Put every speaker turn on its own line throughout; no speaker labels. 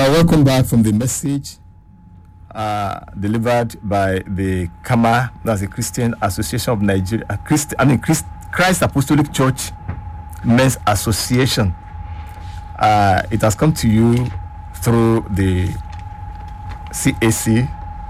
are welcome back from the message uh, delivered by the Kama, that's the Christian Association of Nigeria, uh, Christ, I mean Christ, Christ Apostolic Church Men's Association. Uh, it has come to you through the CAC,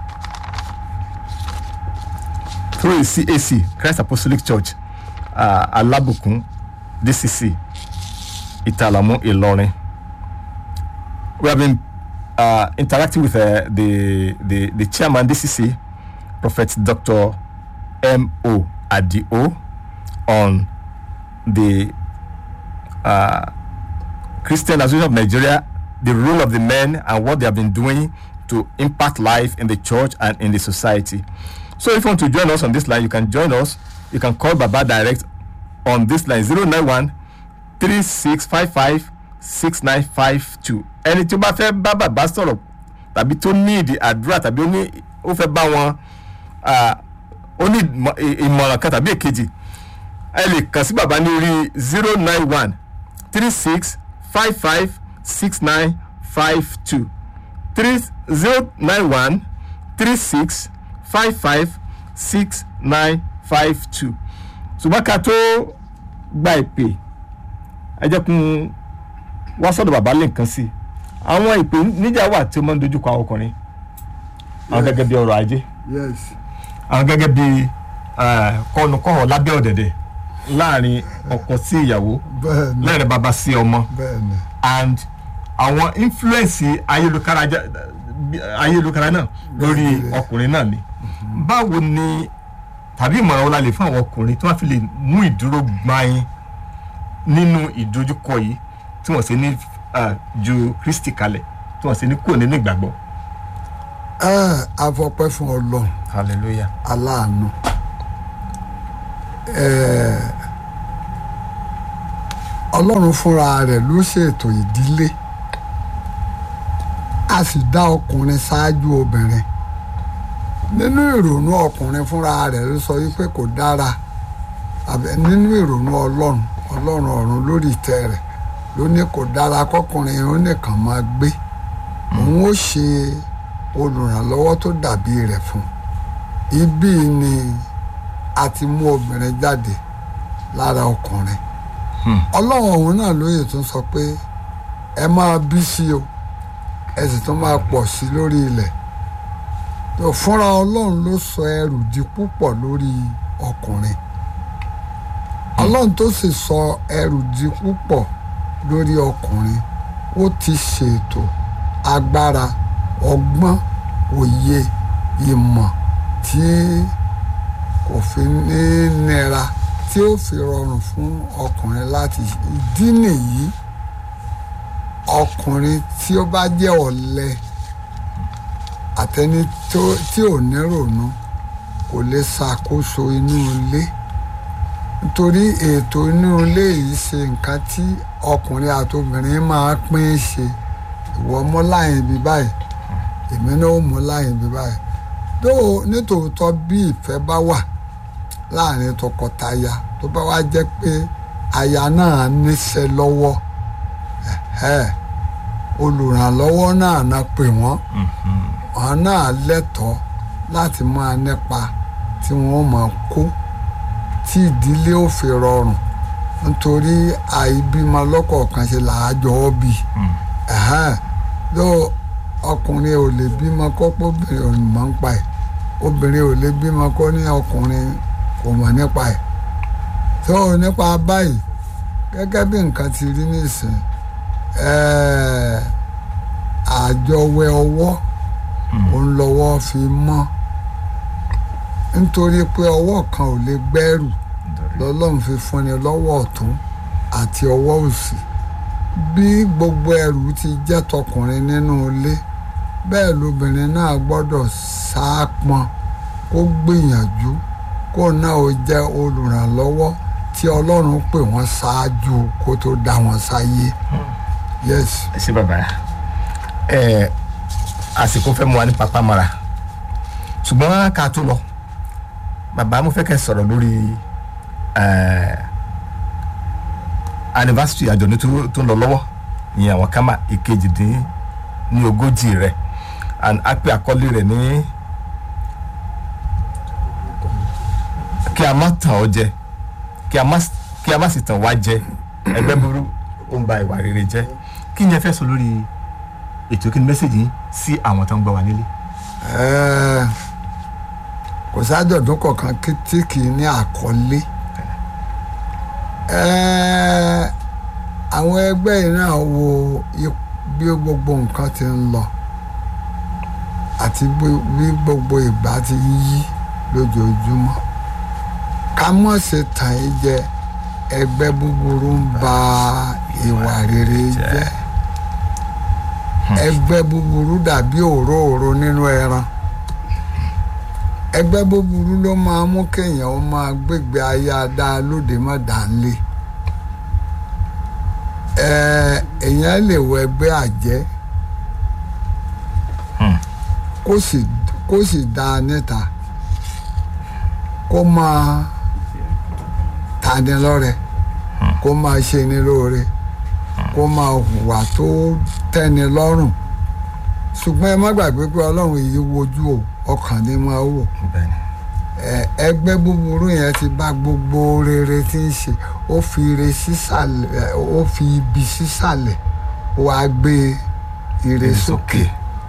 through the CAC, Christ Apostolic Church, uh, Alabukun, DCC, Italamu, Ilorin we have been uh, interacting with uh, the, the the chairman DCC, Prophet Dr. M. O. Adio, on the uh, Christian Association of Nigeria, the role of the men, and what they have been doing to impact life in the church and in the society. So, if you want to join us on this line, you can join us. You can call Baba direct on this line 091 3655 6952 ẹni tí ó bá fẹ́ bá bàbá sọ̀rọ̀ tàbí tó ní ìdí àdúrà tàbí ó ní ó fẹ́ bá wọn ah, ó ní ìmọ̀- ì- ìmọ̀ràn kan tàbí èkejì ẹ lè kàn sí bàbá ní orí zero nine one three six five five six nine five two three zero nine one three six five five six nine five two ṣùgbọ́n ká tó gba ìpè ẹ jẹ́ kún wá sọ́dọ̀ bàbá lè nǹkan sí i àwọn ìpè níjà wà tí ó máa ń dojúkọ àwọn ọkùnrin àwọn
Yes.
gẹ́gẹ́ bí ọrọ̀ ajé
yes
àwọn gẹ́gẹ́ bí kọ́nùkọ́hàn lábẹ́ ọ̀dẹ̀dẹ̀ láàrin ọkọ sí ìyàwó
bẹ́ẹ̀ ni
láàrin bàbá sí ọmọ
bẹ́ẹ̀ ni
and àwọn influence ayélujára já- ayélujára náà lórí
Bẹ́ẹ̀ ni.
ọkùnrin náà ni báwo ni tàbí ìmọ̀ràn wo la lè fún àwọn ọkùnrin tí wọ́n fi lè mú ìdúró gbayin nínú ìdojúkọ yìí tí wọ́n sì ní ah, ju Kristi kalẹ̀ tí wọ́n sì ní kúrò nínú ìgbàgbọ́.
ẹ afọpẹ́ fún Ọlọ́run
hallelujah.
aláàánú Ẹ, Ọlọ́run fúnra rẹ̀ ló ṣètò ìdílé a sì dá ọkùnrin ṣáájú obìnrin nínú ìrònú ọkùnrin fúnra rẹ̀ ló sọ wípé kò dára àbẹ nínú ìrònú Ọlọ́run Ọlọ́run ọ̀run lórí ìtẹ́ rẹ̀ ló ní kò dára kọkùnrin ó nìkan máa gbé òun ó ṣe olùrànlọ́wọ́ tó dàbí rẹ̀ fún un ibí ni a ti mú obìnrin jáde lára ọkùnrin ọlọ́run ọ̀hún náà lóye tún sọ pé ẹ máa bí sí o ẹ sì tún máa pọ̀ sí lórí ilẹ̀ tó fúnra ọlọ́run ló sọ ẹrù di púpọ̀ lórí ọkùnrin ọlọ́run tó sì sọ ẹrù di púpọ̀ lórí ọkùnrin ó ti ṣètò agbára ọgbọ́n òye ìmọ̀ tí kò fi ní nira tí ó fi rọrùn fún ọkùnrin láti ìdí nìyí ọkùnrin tí ó bá jẹ́ ọ̀lẹ àtẹni tó- tí ò ní rònú kò lè ṣàkóso inú ilé nítorí ètò inú ilé yìí ṣe nǹkan tí ọkùnrin àti obìnrin máa pín ṣe ìwọ mú láyìn bí báyìí èmi náà ó mú láyìn bí báyìí tó nítòótọ́ bí ìfẹ́ bá wà láàrin tọkọtaya tó bá wá jẹ́ pé aya náà níṣẹ́ lọ́wọ́ ẹ̀hẹ́, olùrànlọ́wọ́ náà na pè wọ́n wọn náà lẹ́tọ̀ọ́ láti máa nípa tí wọ́n máa kó tí ìdílé ò fi rọrùn nítorí àìbímọ lọ́kọ̀ọ̀kan ṣe làájọ ọ́ bì ẹ̀hẹ́n, ló ọkùnrin ò lè bímọ kó pé obìnrin ò mọ̀ nípa ẹ̀ obìnrin ò lè bímọ kó ní ọkùnrin kò mọ̀ nípa ẹ̀ tó nípa báyìí gẹ́gẹ́ bí nǹkan ti rí nísìn ẹ̀ẹ́, àjọwẹ́ ọwọ́ òun lọ́wọ́ fi mọ́ nítorí pé ọwọ́ kan ò lè gbẹ́rù lọ́lọ́run fi fúnni lọ́wọ́ ọ̀tún àti ọwọ́ òsì bí gbogbo ẹrù ti jẹ́ tọkùnrin nínú ilé bẹ́ẹ̀ lobìnrin náà gbọ́dọ̀ sáápọn kó gbìyànjú kó náà ó jẹ́ olùrànlọ́wọ́ tí ọlọ́run pè wọ́n ṣáájú kó tó dá wọn sáyé yes
ẹ ṣe bàbá ẹ àsìkò fẹ́ mu wa ní pápá mara ṣùgbọ́n ká tó lọ bàbá mo fẹ́ kẹ́ sọ̀rọ̀ lórí ẹ anniversary àjọ̀dún tó tó ń lọ lọ́wọ́ ìyẹn àwọn kámà ìkejì dín ní ogójì rẹ̀ and a pè àkọlé rẹ̀ ní kí a má tàn ọ́ jẹ kí a má kí a má sì tàn wá jẹ ẹgbẹ́ burú ó ń ba ìwà rere jẹ́ kí ni ẹ fẹ́ sọ lórí ètò kí ni mẹ́sẹ̀gì yín sí àwọn tó ń gbọ́ wa nílé.
Ẹ́ẹ̀, kò sájọ̀dún kọ̀ọ̀kan kí- tí kì í ní àkọlé Ẹ́ẹ̀, àwọn ẹgbẹ́ yìí náà wo ip- bí gbogbo nǹkan ti ń lọ àti bí- bí gbogbo ìgbà ti ń yí lójoojúmọ́ ká mọ̀ ṣe tàn yín jẹ ẹgbẹ́ búburú ń ba ìwà rere jẹ́ ẹgbẹ́ búburú dàbí òróòro nínú ẹran ẹgbẹ́ búburú ló máa mú kéèyàn ó máa gbégbé ayé adá lóde má dánlé ẹ èèyàn lè wọ ẹgbẹ́ àjẹ́ kó sì kó sì dá a níta kó máa tani lọ́rẹ kó máa ṣe ní lóore kó máa hùwà tó tẹ́ni lọ́rùn ṣùgbọ́n ẹ má gbàgbé pé ọlọ́run yìí wojú o ọkàn ni máa wò
bẹ́ẹ̀ni
ẹ, ẹgbẹ́ búburú yẹn ti bá gbogbo rere tí ń ṣe ó fi ire sísàlẹ̀ ó fi ibi sísàlẹ̀ ó wá gbé ire sókè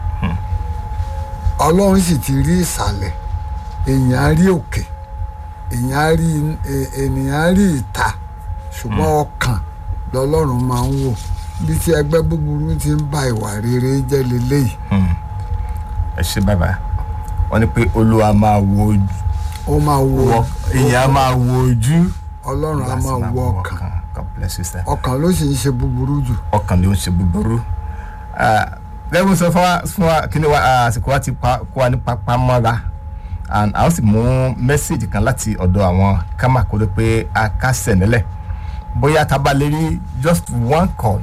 ọlọ́run sì ti rí ìsàlẹ̀ èèyàn á rí òkè èèyàn á rí e- ènìyàn á rí ìta ṣùgbọ́n ọkàn lọ́lọ́run máa ń wò bí tí ẹgbẹ́ búburú ti ń ba ìwà rere jẹ́ leléyìí
ẹ ṣe bàbá wọn ní pé olúwa máa wo ojú
ó máa wo
wọ- èèyàn á máa wo ojú
ọlọ́run á
láti
máa wo ọkàn
God bless you sir.
ọkàn ló sì ń ṣe búburú jù
ọkàn ló ń ṣe búburú lẹ́gbẹ̀ẹ́ sọ fún wa fún wa kí ni wa ah, àsìkò wa ti pa kó wa ní pápá mọ́ra and a ó sì mú mẹ́sẹ̀gì kan láti ọ̀dọ̀ àwọn kámà kó ló pé a kásẹ̀ nílẹ̀ bóyá tá a bá lè rí just one call.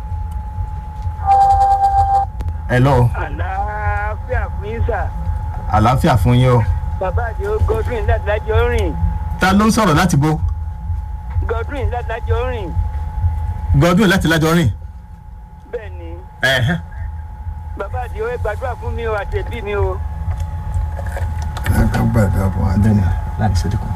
hello
àlàáfíà fún yín sà
àlàáfíà fún yín o
bàbá àti godwin láti lájọ rìn
ta ló ń sọ̀rọ̀ láti bo
godwin láti lájọ rìn
Godwin láti lájọ rìn.
bẹ́ẹ̀ ni
ẹ̀hẹ́.
bàbá àti ẹ gbàdúrà fún mi o àti ẹbí mi o
ẹ ká gbàdúrà fún wa
bẹ́ẹ̀ni láti ṣe dínkù.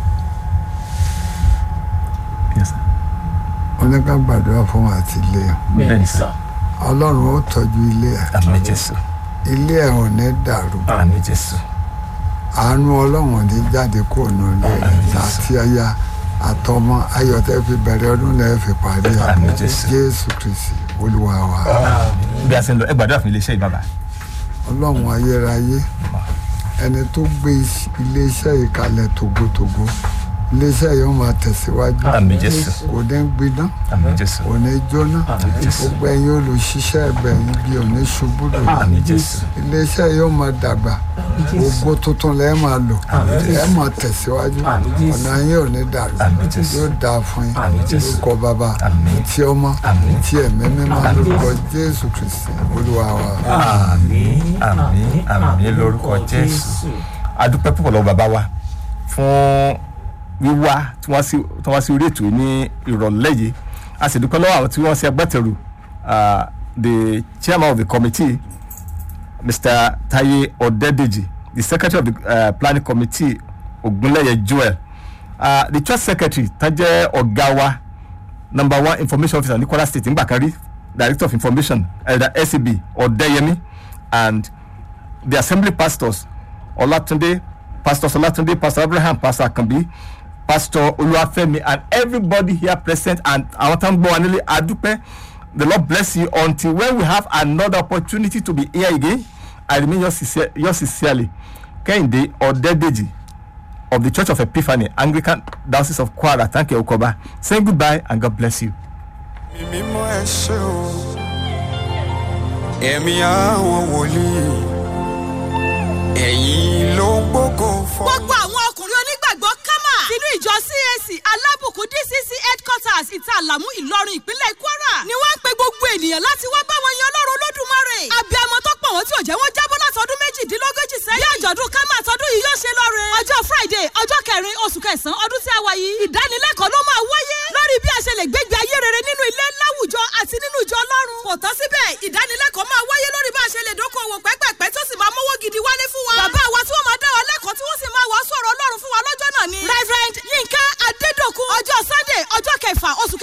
yes sir.
ó ní ká gbàdúrà fún wa àti ilé ẹ̀
bẹ́ẹ̀ni sir.
ọlọ́run ó tọ́jú ilé ẹ̀
àmì jésù
ilé ẹ̀ ò ní dàrú
àmì jésù.
àánú ọlọ́run ò ní jáde kúrò ní ilé ẹ̀ àti aya àtọmọ ayọ̀tẹ́ fi bẹ̀rẹ̀ ọdún lẹ́ẹ̀ fi parí ẹ̀
Àmín, Jésù.
jésù kristi olúwa wa
bí a ṣe ń lọ ẹ gbàdúrà fún iléeṣẹ́ ìbàbà.
ọlọ́run ayérayé ẹni tó gbé is- iléeṣẹ́ yìí kalẹ̀ tògótògó iléeṣẹ́ yìí ó máa tẹ̀síwájú
àmì jésù
kò ní gbiná
àmì jésù
kò ní jóná
jésù
gbogbo ẹ̀yin olùṣiṣẹ́ ẹ̀bẹ̀ yìí bí ò ní ṣubú lò
àmì jésù
iléeṣẹ́ yìí ó máa dàgbà ògo tuntun lẹ́ẹ̀ máa lò ẹ̀ máa tẹ̀síwájú ọ̀nà yín ò ní dàrú
Àmín, Jésù.
yóò dáa fún yín
Àmín, Jésù.
lórúkọ bàbá
Àmín.
tí ọmọ
Àmín.
tí ẹ̀mí mímọ́ lórúkọ jésù kristi olúwa wa.
àmì àmì àmì lórúkọ jésù. adúpẹ́ púpọ̀ lọ́wọ́ bàbá wa fún wíwá tí wọ́n sí tí wọ́n sí orí ètò yìí ní ìrọ̀lẹ́ yìí a sì dúpẹ́ lọ́wọ́ àwọn tí wọ́n ṣe agbátẹrù ah, the chairman of the committee mr taye ọ̀dẹ́dẹ́jì the secretary of the uh, planning committee ogunleye joel uh, the church secretary tó jẹ́ ọ̀gá wa number one information officer ní kwara state nígbà kan rí director of information elder scb ọ̀dẹ́yẹmí and the assembly pastors olatunde pastor olatunde pastor abraham pastor akanbi pastor olúwafẹ́mi and everybody here present and àwọn tó ń gbọ́ wa nílé adúpẹ́ the lord bless you until when we have another opportunity to be here again i remain yours sincere- yours sincerely kehinde ọ̀dẹ́dẹ́jì of the church of epiphany anglican diocese of kwara thank you okoba saying goodbye and god bless you.
mímọ́ ẹ ṣe o ẹ̀mí àwọn wòlíì ẹ̀yin ló ń gbógo fọ́.
gbogbo àwọn ọkùnrin onígbàgbọ́ kámà sínú ìjọ cac alábùkún dcc headquarters ìtàlámú ìlọrin ìpínlẹ̀ kwara ni wọ́n ń pe gbogbo ènìyàn láti wá bá wọn yan ọlọ́run olódùmarè abiyamọ tó pọ̀ wọ́n tí ò jẹ́ wọ́n jábọ́ látọdún méjìdínlógójì sẹ́yìn bí àjọ̀dún kámà tọdún yìí yóò ṣe lọ́re ọjọ́ friday ọjọ́ kẹrin oṣù kẹsàn-án ọdún tí a wà yìí ìdánilẹ́kọ̀ọ́ ló máa wáyé lórí bí a ṣe lè gbégbé ayé rere nínú ilé láwùjọ àti nínú ìjọ ọlọ́run kò tán síbẹ̀ ìdánilẹ́kọ̀ọ́ máa wáyé lórí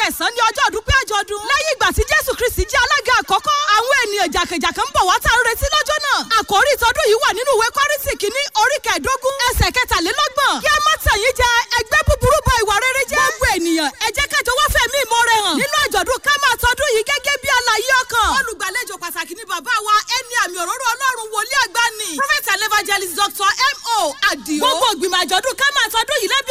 kẹsàn-án ní ọjọ́ ọdúnpẹ́ àjọ̀dún lẹ́yìn ìgbà tí jésù kristi jẹ́ alága àkọ́kọ́ àwọn ènìyàn jàkàjàkà ń bọ̀ wá tá a ń retí lọ́jọ́ náà àkòrí ìtọ́dún yìí wà nínú ìwé kọ́rìntì kìíní orí kẹẹ̀ẹ́dógún ẹsẹ̀ kẹtàlélọ́gbọ̀n kí a má tàn yín jẹ ẹgbẹ́ búburú bá ìwà rere jẹ́ gbogbo ènìyàn ẹ jẹ́ ká jọ wá fẹ̀mí ìmoore hàn nínú àjọ̀dún ká máa tọdún yìí gẹ́gẹ́ bí àlàyé ọkàn olùgbàlejò pàtàkì ni bàbá wa ẹni àmì òróró ọlọ́run wòlíì àgbà ni prophet and evangelist dr mo adio gbogbo ìgbìmọ̀ àjọ̀dún ká máa tọdún yìí lábẹ́